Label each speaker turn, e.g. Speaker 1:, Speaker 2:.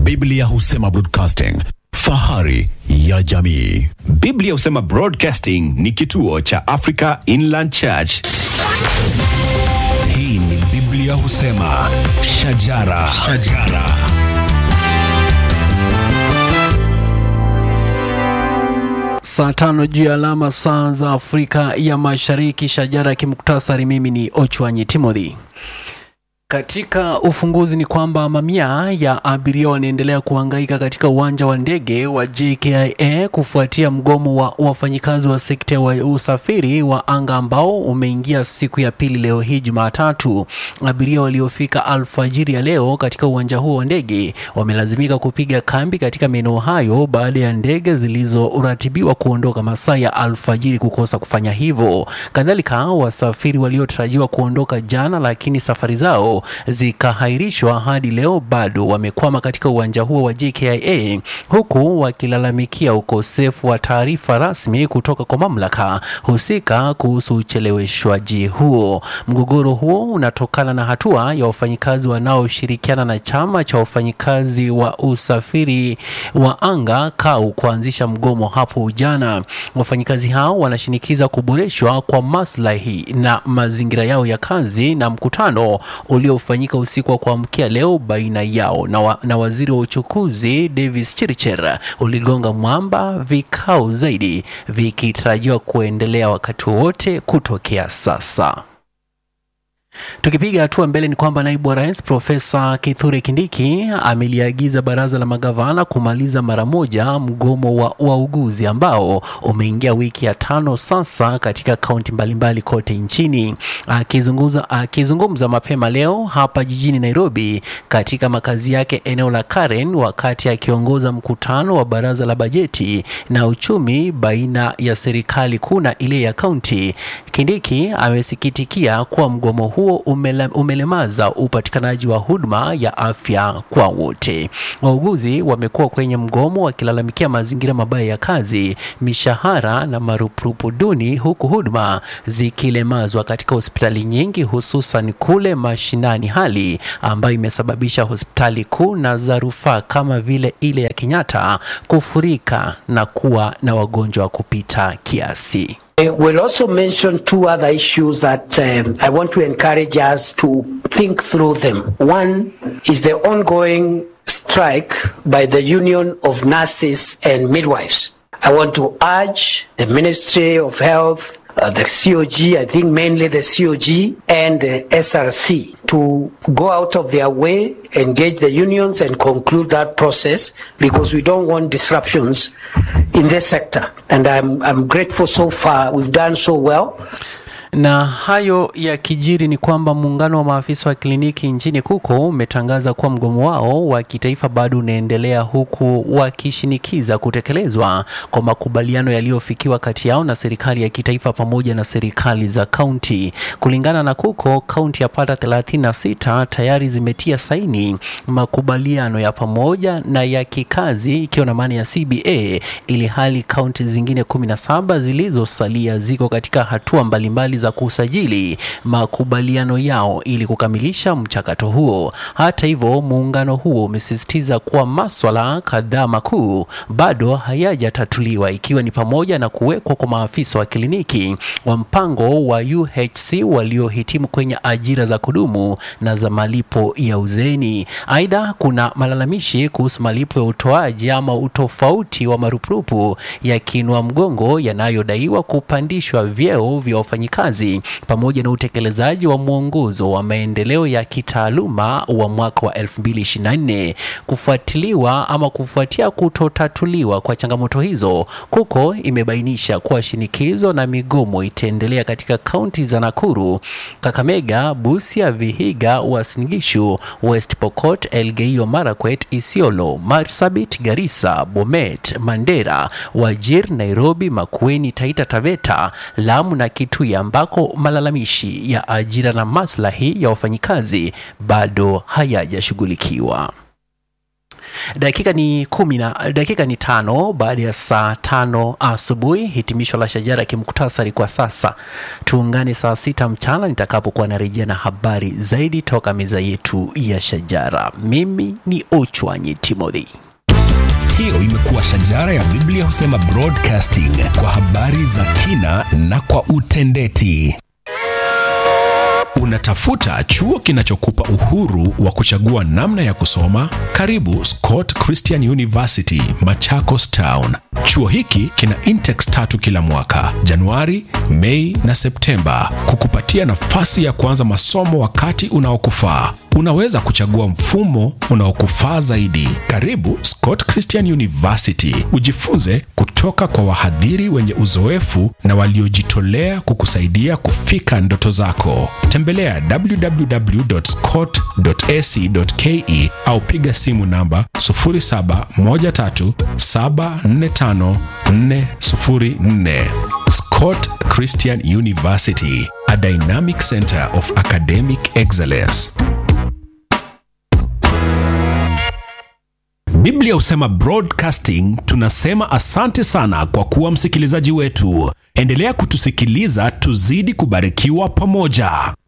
Speaker 1: Biblia husema broadcasting, fahari ya jamii.
Speaker 2: Biblia husema Broadcasting ni kituo cha Africa Inland Church.
Speaker 3: Hii ni Biblia husema shajara, shajara.
Speaker 4: Saa tano juu ya alama saa za Afrika ya Mashariki. Shajara ya kimuktasari, mimi ni Ochwanyi Timothy. Katika ufunguzi ni kwamba mamia ya abiria wanaendelea kuhangaika katika uwanja wa ndege wa JKIA kufuatia mgomo wa wafanyikazi wa sekta wa usafiri wa anga ambao umeingia siku ya pili leo hii Jumatatu. Abiria waliofika alfajiri ya leo katika uwanja huo wa ndege wamelazimika kupiga kambi katika maeneo hayo baada ya ndege zilizoratibiwa kuondoka masaa ya alfajiri kukosa kufanya hivyo. Kadhalika, wasafiri waliotarajiwa kuondoka jana lakini safari zao zikahairishwa hadi leo bado wamekwama katika uwanja huo wa JKIA huku wakilalamikia ukosefu wa taarifa rasmi kutoka kwa mamlaka husika kuhusu ucheleweshwaji huo. Mgogoro huo unatokana na hatua ya wafanyikazi wanaoshirikiana na chama cha wafanyikazi wa usafiri wa anga KAU kuanzisha mgomo hapo jana. Wafanyikazi hao wanashinikiza kuboreshwa kwa maslahi na mazingira yao ya kazi na mkutano uliofanyika usiku wa kuamkia leo baina yao na, wa, na waziri wa uchukuzi Davis Chirchir uligonga mwamba, vikao zaidi vikitarajiwa kuendelea wakati wowote kutokea sasa. Tukipiga hatua mbele ni kwamba naibu wa rais Profesa Kithure Kindiki ameliagiza baraza la magavana kumaliza mara moja mgomo wa wauguzi ambao umeingia wiki ya tano sasa katika kaunti mbalimbali kote nchini. Akizungumza, akizungumza mapema leo hapa jijini Nairobi katika makazi yake eneo la Karen, wakati akiongoza mkutano wa baraza la bajeti na uchumi baina ya serikali kuu na ile ya kaunti, Kindiki amesikitikia kuwa mgomo huo umele, umelemaza upatikanaji wa huduma ya afya kwa wote. Wauguzi wamekuwa kwenye mgomo wakilalamikia mazingira mabaya ya kazi, mishahara na marupurupu duni, huku huduma zikilemazwa katika hospitali nyingi, hususan kule mashinani, hali ambayo imesababisha hospitali kuu na za rufaa kama vile ile ya Kenyatta kufurika na kuwa na wagonjwa wa kupita kiasi.
Speaker 5: I will also mention two other issues that um, I want to encourage us to think through them. One is the ongoing strike by the Union of Nurses and Midwives. I want to urge the Ministry of Health, uh, the COG, I think mainly the COG and the SRC to go out of their way, engage the unions and conclude that process because we don't want disruptions in this sector. And I'm, I'm grateful so far. We've done so well.
Speaker 4: Na hayo ya kijiri ni kwamba muungano wa maafisa wa kliniki nchini KUKO umetangaza kuwa mgomo wao wa kitaifa bado unaendelea huku wakishinikiza kutekelezwa kwa makubaliano yaliyofikiwa kati yao na serikali ya kitaifa pamoja na serikali za kaunti. Kulingana na KUKO, kaunti yapata 36 tayari zimetia saini makubaliano ya pamoja na ya kikazi ikiwa na maana ya CBA, ili hali kaunti zingine 17 zilizosalia ziko katika hatua mbalimbali za kusajili makubaliano yao ili kukamilisha mchakato huo. Hata hivyo, muungano huo umesisitiza kuwa maswala kadhaa makuu bado hayajatatuliwa ikiwa ni pamoja na kuwekwa kwa maafisa wa kliniki wa mpango wa UHC waliohitimu kwenye ajira za kudumu na za malipo ya uzeeni. Aidha, kuna malalamishi kuhusu malipo ya utoaji ama utofauti wa marupurupu ya kinua mgongo yanayodaiwa kupandishwa vyeo vya wafanyikazi pamoja na utekelezaji wa mwongozo wa maendeleo ya kitaaluma wa mwaka wa 2024. Kufuatiliwa ama kufuatia kutotatuliwa kwa changamoto hizo, KUKO imebainisha kuwa shinikizo na migomo itaendelea katika kaunti za Nakuru, Kakamega, Busia, Vihiga, Uasin Gishu, West Pokot, Elgeyo Marakwet, Isiolo, Marsabit, Garissa, Bomet, Mandera, Wajir, Nairobi, Makueni, Taita Taveta, Lamu na Kitui ambako malalamishi ya ajira na maslahi ya wafanyikazi bado hayajashughulikiwa. dakika ni kumi na dakika ni tano baada ya saa tano asubuhi. Hitimisho la shajara kimkutasari kwa sasa. Tuungane saa sita mchana nitakapokuwa narejea na habari zaidi toka meza yetu ya shajara. Mimi ni Ochwanyi Timothy.
Speaker 3: Hiyo imekuwa shajara ya Biblia husema broadcasting kwa habari za kina na kwa utendeti.
Speaker 2: Unatafuta chuo kinachokupa uhuru wa kuchagua namna ya kusoma? Karibu Scott Christian University, Machakos Town. Chuo hiki kina intex tatu kila mwaka, Januari, Mei na Septemba, kukupatia nafasi ya kuanza masomo wakati unaokufaa. Unaweza kuchagua mfumo unaokufaa zaidi. Karibu Scott Christian University, ujifunze kutoka kwa wahadhiri wenye uzoefu na waliojitolea kukusaidia kufika ndoto zako. Tembelea www.scott.ac.ke au piga simu namba 0713745404. Scott Christian University, a dynamic center of academic excellence.
Speaker 3: Biblia husema broadcasting. Tunasema asante sana kwa kuwa msikilizaji wetu. Endelea kutusikiliza, tuzidi kubarikiwa pamoja.